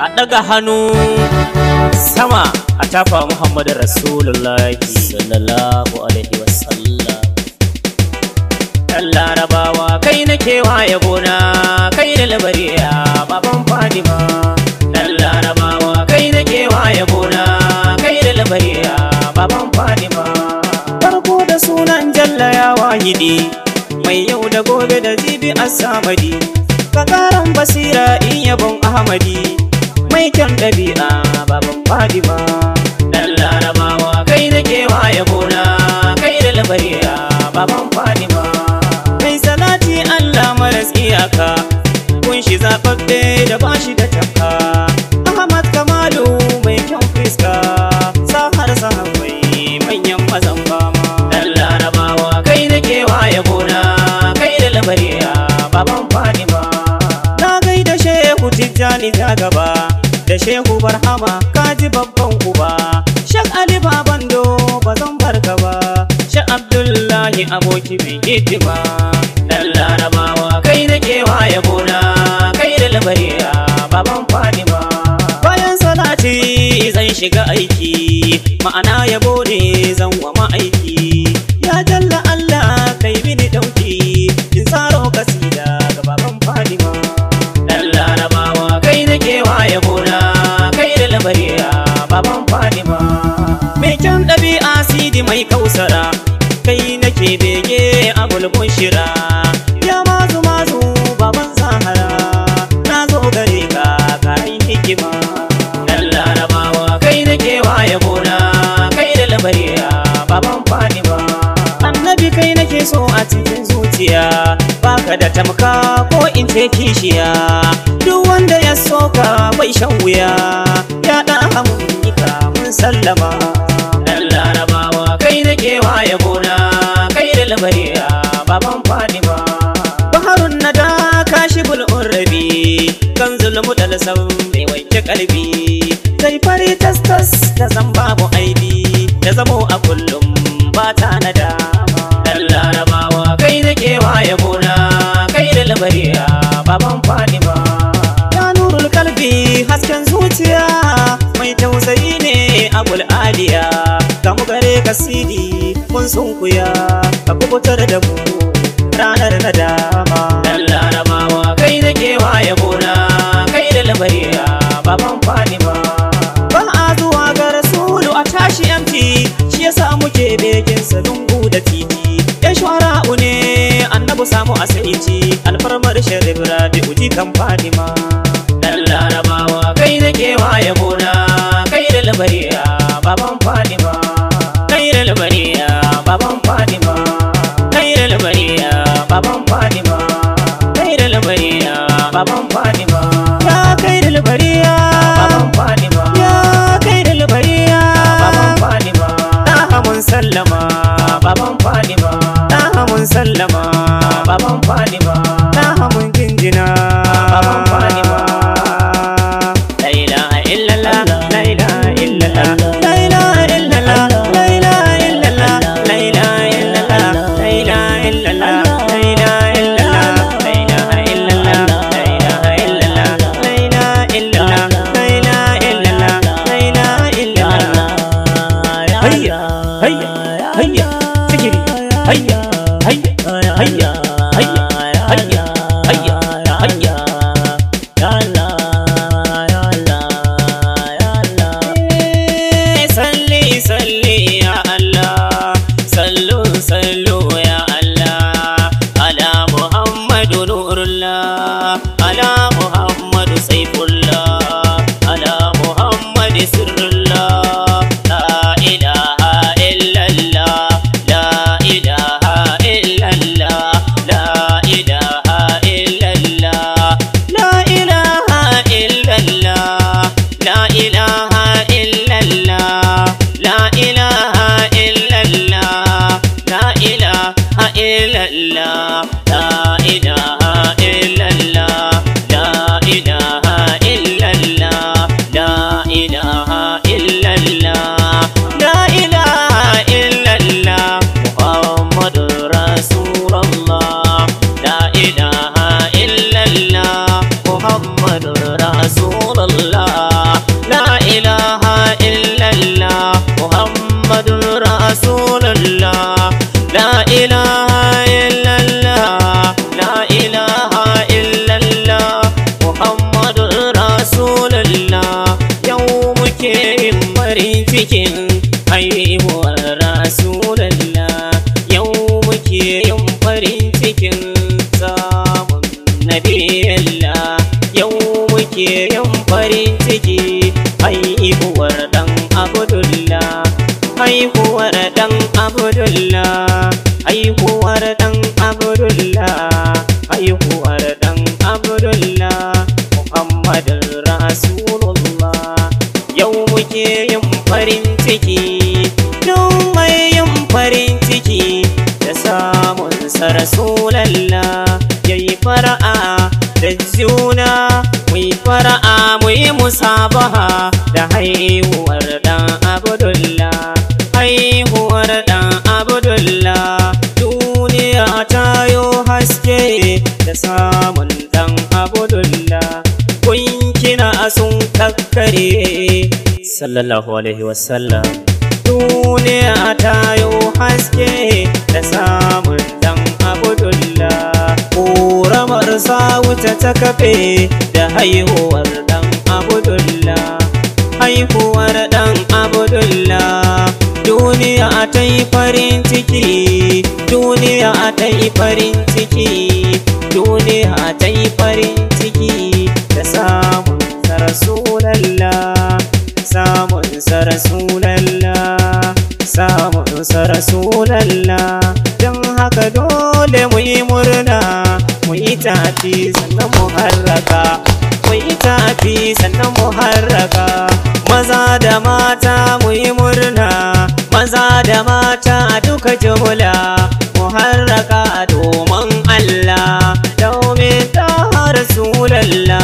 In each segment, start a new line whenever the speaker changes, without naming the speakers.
a ɗaga hannu sama a tafa muhammadu rasulullahi sallallahu alaihi wasallam ɗan larabawa kai na kewa yabona kai da labariya baban fadima ɗan larabawa kai na kewa yabona kai da labariya baban fadima farko da sunan jalla ya wahidi mai yau da gobe da jibi asamadi kakaran basira in yabon ahmadi mai kyan ɗabi'a baban fadima dan larabawa kai da kewa yabona kai da labariya baban fadima mai salati allah maras iyaka kun shi zaɓaɓɓe da bashi da tafka ahmad kamalu mai kyan fiska sahar sahabai manyan mazan fama dan larabawa kai da kewa yabona kai da labariya baban fadima na gaida shehu tijjani ta gaba da shehu barhama kaji babban uba shek ali babando ba zan barka ba shek abdullahi aboki mai hidima dan larabawa kai da kewa yabona kai da labariya baban fadima bayan salati zan shiga aiki ma'ana yabo ne zan wa ma'aiki ya jalla allah kai mini dauki in tsaro kasida ga baban fadima dan larabawa kai da kewa yabona kai da labariya baban fadima mai kyan ɗabi'a sidi mai kausara kai nake bege a bulbun shira ya mazu mazu baban sahara na zo gare ka kayan hikima dan larabawa kai da kewa yabona kai da labariya baban fadima annabi kai nake so a cikin zuciya baka da tamka ko in ce kishiya duk wanda ya soka bai shan wuya ya dan hamunika mun sallama dan larabawa kai nake wa yabona kai da labariya baban fadima baharun nada kashibul urrabi kan zulmu da lasam mai wanke kalbi sai fari tas tas da zan babu aibi da zamo a kullum ba ta nadama dan larabawa kai nake wa yabona kai da labariya baban fadima ya nurul kalbi hasken zuciya mai tausayi ne abul aliya ga mu gare ka sidi mun sunkuya ka kubutar da mu ranar nadama dan larabawa kai nake wa yabona kai da labariya baban fadima ba a zuwa ga rasulu a tashi yamti shi yasa muke begin sa lungu da titi ya shuwara'u ne annabu samu asaici alfarmar sharif rabi'u jikan fadima dan larabawa kai nake wa yabona kai da labariya baban fadima kai da labariya baban fadima kai da labariya baban fadima kai da labariya baban fadima ya kai da labariya baban fadima ya kai da labariya baban fadima ta mun sallama baban fadima ta mun sallama baban fadima ta mun jinjina baban fadima la ilaha illallah la ilaha illallah la ilaha illallah la ilaha illallah la ilaha illallah la ilaha illallah la ilaha illallah la ilaha illallah la ilaha illallah la ilaha illallah la ilaha illallah la ilaha illallah hayya hayya hayya sikiri hayya hayya hayya hayya hayya hayya hayya ya Allah ya Allah ya Allah salli salli ya Allah sallu sallu ya Allah ala Muhammadu nurullah ala Muhammadu saifullah ala Muhammadu sirrullah la ilaha illallah la ilaha illallah rasulullah la ilaha illallah la ilaha illallah muhammadun rasulullah yau muke yin farin cikin haihuwar rasulullah yau muke yin farin cikin samun nabiyallah yau muke yin farin ciki haihuwar dan abdullah haihuwar dan abdullah haihuwar dan abdullah haihuwar dan abdullah muhammadin rasulullah yau muke yin farin ciki don mai yin farin ciki da samun sa rasulallah yayi fara'a da juna muyi fara'a muyi musabaha da haihuwar dan abdullah haihuwar dan abdullah duniya ta yo haske da samun dan abdullah kunkina sun kakkare sallallahu alaihi wasallam duniya ta yo haske da samun dan abdullah ƙoramar wuta ta kafe da haihuwar dan abdullah haihuwar dan abdullah duniya ta yi farin ciki duniya ta yi farin ciki duniya ta yi farin ciki da samun sa rasulallah samun sa rasulallah samun sa rasulallah don haka dole mu yi murna mu yi tafi sannan mu harraka mu yi tafi sannan mu harraka maza da mata mu yi murna maza da mata duka jumla mu harraka domin Allah domin ta rasulallah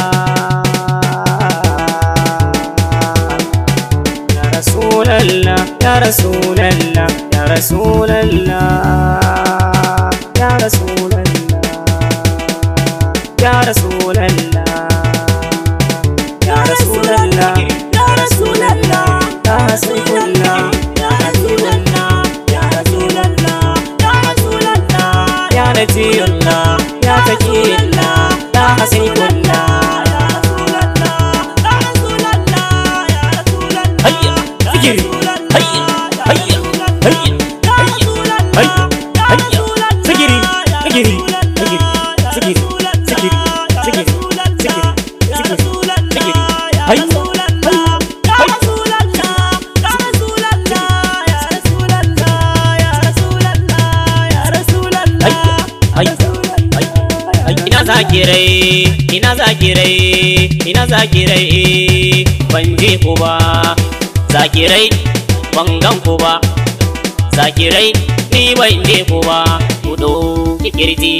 ya rasulallah ya rasulallah ya rasulallah ya rasulallah ya rasulallah ya rasulallah
Ya Rasulallah,
ya rasulallah
Ya Rasulallah, Ya Rasulallah, Ya Rasulallah,
ya najiyullah ya taqiyullah ya hasibullah hayya sigiri hayya hayya hayya hayya hayya sigiri sigiri sigiri sigiri sigiri sigiri sigiri sigiri hayya ina zakirai ina zakirai ina zakirai ban je ku ba zakirai ban gan ku ba zakirai ni ban je ku ba ku ɗauki kirji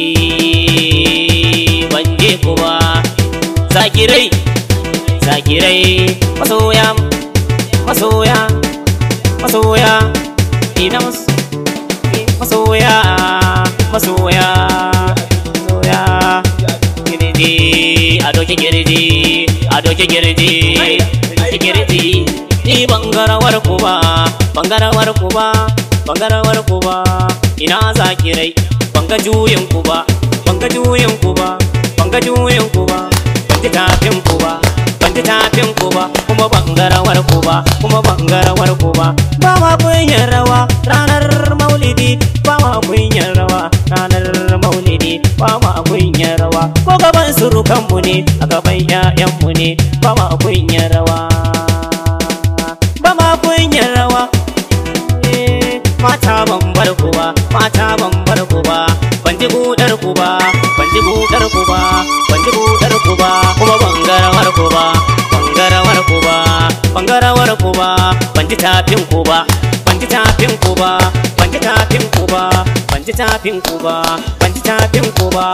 ban je ku ba zakirai zakirai masoya masoya masoya ina mas- masoya masoya masoya girji a doki girji a doki girji doki girji ni bangarawar ku ba bangarawar ku ba bangarawar ku ba ina zakirai banga juyin ku ba banga juyin ku ba banga juyin ku ba ban ji tafin ku ba ban ji tafin ku ba kuma bangarawar ku ba kuma bangarawar ku ba ba ma kunyin rawa ranar maulidi ba ma kunyin rawa ranar maulidi ba ma kunyin rawa ko gaban surukanmu ne a gaban 'ya'yanmu ne ba ma kunyin rawa ba ma kunyin rawa Eh, mata ban bar ku ba mata ban bar ku ba ban ji budar ku ba ban ji budar ku ba ban ji budar ku ba kuma ban garawar ku ba ban garawar ku ba ban garawar ku ba ban ji tafin ku ba ban ji tafin ku ba ban ji tafin ku ba ban ji tafin ku ba ban ji tafin ku ba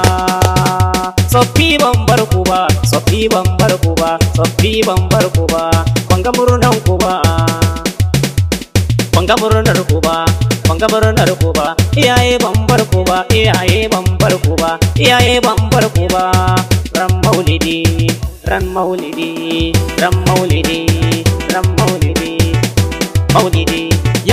Soffi ban bar ku ba Soffi ban bar ku ba Soffi ban bar ku ba ban ga murnan ku ba ban ga murnar ku ba ban ga murnar ku ba iyaye ban bar ku ba iyaye ban bar ku ba iyaye ban bar ku ba ran maulidi ran maulidi ran maulidi ran maulidi maulidi